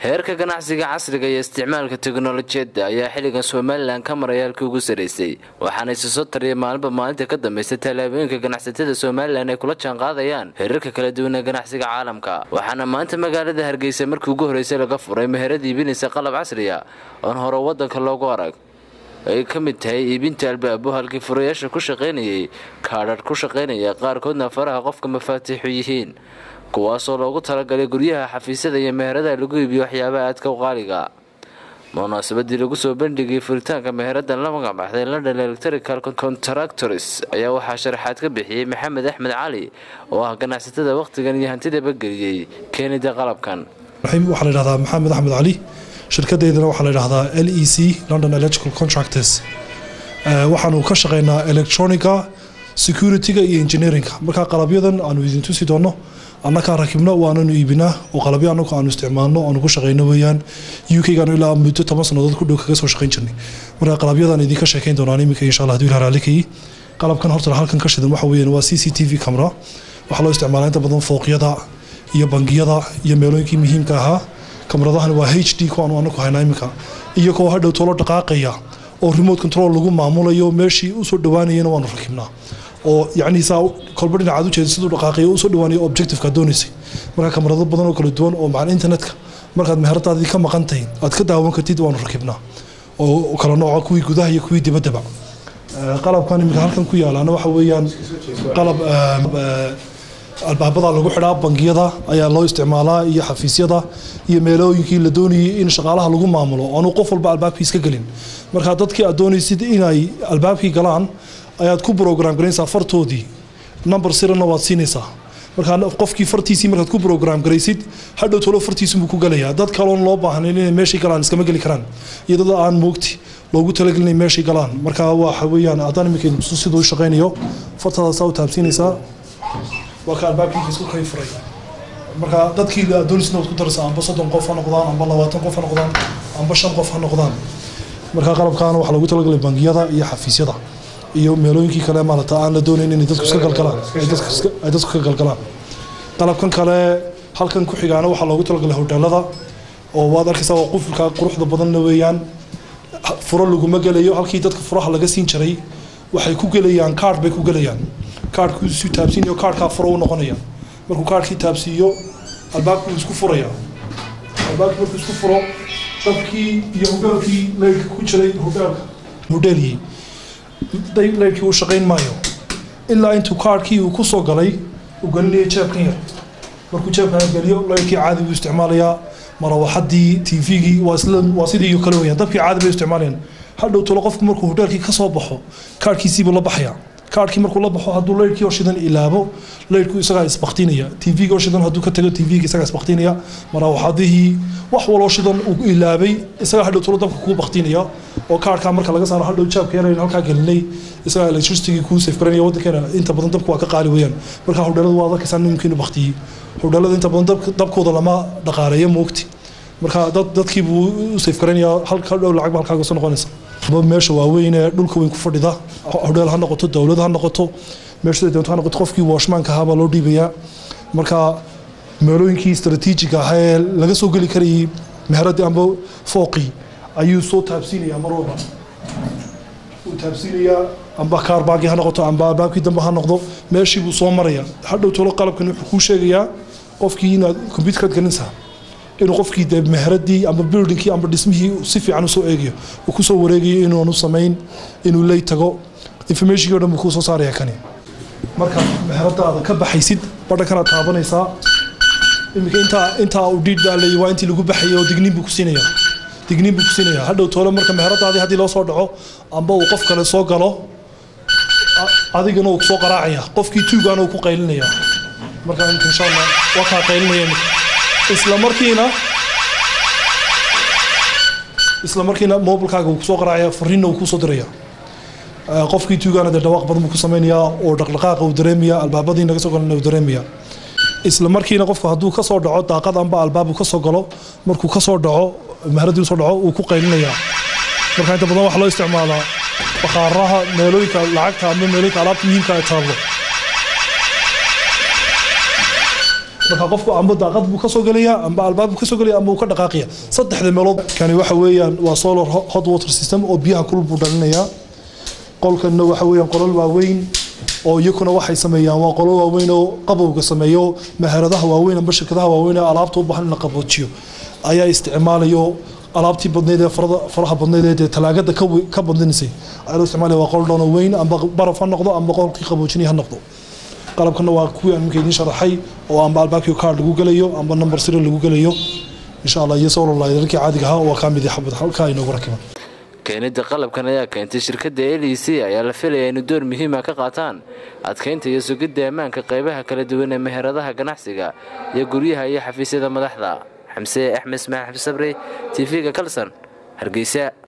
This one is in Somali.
heerka ganacsiga casriga iyo isticmaalka teknolojiyadda ayaa xilligan somalilan ka maraya halkii ugu saraysay waxaana isi soo tariya maalinba maalinta ka dambaysa tallaabooyinka ganacsatada somalilan ay kula jaanqaadayaan heerarka kala duwan ee ganacsiga caalamka waxaana maanta magaalada hargeysa markii ugu horreysay laga furay meherad iibinaysa qalab casriya oon hore waddanka loogu arag ay ka mid tahay iibinta albaabo halkii furayaasha ku shaqaynayay kaadhadh ku shaqaynaya qaarkoodna faraha qofka mafaatiixu yihiin kuwaasoo loogu talagalay guryaha xafiisyada iyo meheradaha lagu iibiyo waxyaabaha aadka u qaaliga munaasabadii lagu soo bandhigay furitaanka meheradan la magacbaxday london electrical contractors ayaa waxaa sharaxaad ka bixiyey maxamed axmed cali oo ah ganacsatada wakhtigan iyo hantidaba geliyey keenida qalabkan waxaa la yidhahdaa maxamed axmed cali shirkadeydana waxaa la yidhahdaa l e c london electrical contractors waxaanu ka shaqeynaa electronica securityga iyo engineeringa markaa qalabyadan aanu idin tusi doonno annakaa rakibno waananu iibinaa oo qalabyo anagu aanu isticmaalno aanu ku shaqeyno weeyaan u k gaanu ilaa muddo toban sannadood ku dhow kaga soo shaqeyn jirnay markaa qalabyadan idinka sheekeyn doonaan iminka insha allah haduu ilaha raallikayii qalabkan horta halkan ka shidan waxa weeyaan waa c c t v camera waxaa loo isticmaalaa inta badan fooqyada iyo bangiyada iyo meelooyinkii muhiimka ahaa kamaradahan waa h d kuwaanu anaku haynaa iminka iyo kuwa hadhow toolo dhaqaaqaya oo remote control lagu maamulayo meeshii usoo dhawaanayana waanu rakibnaa oo yacni saa kolba dhinacaad ujeeda siduu dhaqaaqayo usoo dhawaanayo objectiveka doonaysay markaa kamarado badan oo kala duwan oo macal internetka markaad meheradaadii ka maqantahay aad ka daawan kartid waanu rakibnaa oo kala nooca kuwii gudaha iyo kuwii dibaddaba qalabkan iminka halkan ku yaalaana waxa weeyaan qalab albaabada lagu xidhaa bangiyada ayaa loo isticmaalaa iyo xafiisyada iyo meelooyinkii la doonayay in shaqaalaha lagu maamulo oonu qof walba albaabkiis ka gelin markaa dadkii aad doonaysid inay albaabkii galaan ayaad ku brogram garaynaysaa fartoodii number sirana waad siinaysaa markaa qofkii fartiisii markaad ku brogram garaysid hadhow tolo fartiisubuu ku galayaa dad kaloon loo baahnayn inay meeshay galaan iskama geli karaan iyo dad aan moogti loogu talagelinay meeshay galaan markaa waxa weeyaan haddaan iminka siduu u shaqaynayo fartadaasaa u taabsiinaysaa waa ka albaabkiinka isku kay furay marka dadkii doonisna waad ku daraysaa amba soddon qof ha noqdaan amba labaatan qof ha noqdaan amba shan qof ha noqdaan marka qalabkaana waxaa loogu talagalay bangiyada iyo xafiisyada iyo meelooyinkii kale maarata aan la doonayn inay dadku iska galgalaan ay dadku ka galgalaan qalabkan kale halkan ku xigaana waxaa loogu talagalay hoteelada oo waad arkaysaa waa qufulka quruxda badanna weeyaan furo laguma gelayo halkii dadka furaha laga siin jiray waxay ku gelayaan kaard bay ku gelayaan kaarhkiisu taabsiinayo kaarhkaa furo u noqonaya markuu kaarhkii taabsiiyo albaabkii isku furaya albaabkii markuu isku furo dabkii iyo hogaelkii leyrka ku jiray hogaelka hodheeliyey leyrkii uu shaqayn maayo ilaa intuu kaarhkii uu kusoo galay uu gelinayo jeebkan yar markuu jeebkan geliyo leyrkii caadi buu isticmaalayaa marawaxadii tvgii waa sidii kale weyaan dabkii caadi bay isticmaalayaan hadhow tolo qofku markuu hodheelkii ka soo baxo kaarhkiisiibuu la baxaya kaarhkii markuu la baxo hadduu leyrkii oo shidan ilaabo leyrku isagaa isbaktinaya tvga oo shidan hadduu ka tago tvga isagaa isbaktinaya marawaxadihii wax waloo shidan uu ilaabay isagaa hadhow tolo dabka kuu baktinaya oo kaarhkaa marka laga saaro hadhow jaabka yar halkaa gelinay isagaa electricitygii kuu safgaranaya waddankeena inta badan dabku waa ka qaali weeyaan marka hodheelada waa arkaysaa nimkiinu baktiyey hodheelada inta badan dabkooda lama dhaqaaleeyo moogti marka dadkii buu u safgaranayaa hadhow lacagba halkaaga soo noqonaysa meesha waaweyn ee dhulka weyn ku fadhida hodheel ha noqoto dowlad ha noqoto meesha doonto ha noqoto qofkii washmaanka ahaa baa loo dhiibayaa marka meelooyinkii istaraatiijiga ahaa ee laga soo geli karayay meheradii amba fooqii ayuu soo taabsiinayaa mar walba wuu taabsiinayaa amba kaarbaagii ha noqoto amba albaabkii dambe ha noqdo meeshii buu soo maraya hadhow tolo qalabkan wuxuu kuu sheegayaa qofkii inaad combyuterkaad gelinaysaa inuu qofkii de meheradii amba buildingkii amba dhismihii si fiican usoo eegayo uu kusoo wareegayo inuunu samayn inuu ley tago informationkii o dhan buu kuu soo saaraya kani marka meheradaada ka baxaysid badhankanaad taabanaysaa iminka intaa intaa uu dhiidhaalay waa intii lagu baxayay oo digniin buu ku siinaya digniin buu ku siinaya hadhow toole marka meheradaadii haddii loo soo dhaco amba uu qof kale soo galo adigana uu kusoo qaraacaya qofkii tuugaana uu ku qaylinaya marka imika insha allah waa kaa qaylinaya imika isla markiina isla markiina mobilkaaga uu kusoo qaraacaya fariinna uu kusoo diraya qofkii tuugaana dee dhawaaq badan buu ku samaynayaa oo dhaqdhaqaaqa uu dareemaya albaabadii naga soo galana uu dareemaya isla markiina qofku hadduu ka soo dhaco daaqad amba albaab uu ka soo galo markuu ka soo dhaco maharadii usoo dhaco uu ku qaylinaya marka inta badan waxaa loo isticmaalaa bakhaaraha meelooyinka lacagta ama meelooyinka alaabta muhiimka ay taallo marka qofku amba daaqad buu kasoo gelaya amba albaab buu kasoo gelaya amba uu ka dhaqaaqaya saddexda meelood kani waxa weeyaan waa solar hot water system oo biyaha kulul buu dhalinayaa qolkanna waxa weeyaan qolal waaweyn oo iyakuna waxay sameeyaan waa qolal waaweyn oo qabowga sameeyo maharadaha waaweyn amba shirkadaha waaweyn ee alaabta u baahan in la qaboojiyo ayaa isticmaalayo alaabtii badneyd ee faraha badneyd ee talaagada ka badinaysay ayaa loo isticmaalaya waa qol dhono weyn amba baraf ha noqdo amba qolkii qaboojinaya ha noqdo qalabkana waa kuwii aan iminka idiin sharaxay oo amba albaabkii card lagu gelayo amba number zero lagu gelayo insha allah iyo solar lighterkii caadiga ahaa waa kaa midi xabad halkaa inoogu rakiban keenida qalabkan ayaa keentay shirkadda l e c ayaa la filaya inu door muhiima ka qaataan adkeynta iyo sugidda ammaanka qaybaha kala duwan ee meheradaha ganacsiga iyo guryaha iyo xafiisyada madaxda xamse axmed ismaail xabdi sabri t v-ga kalson hargeysa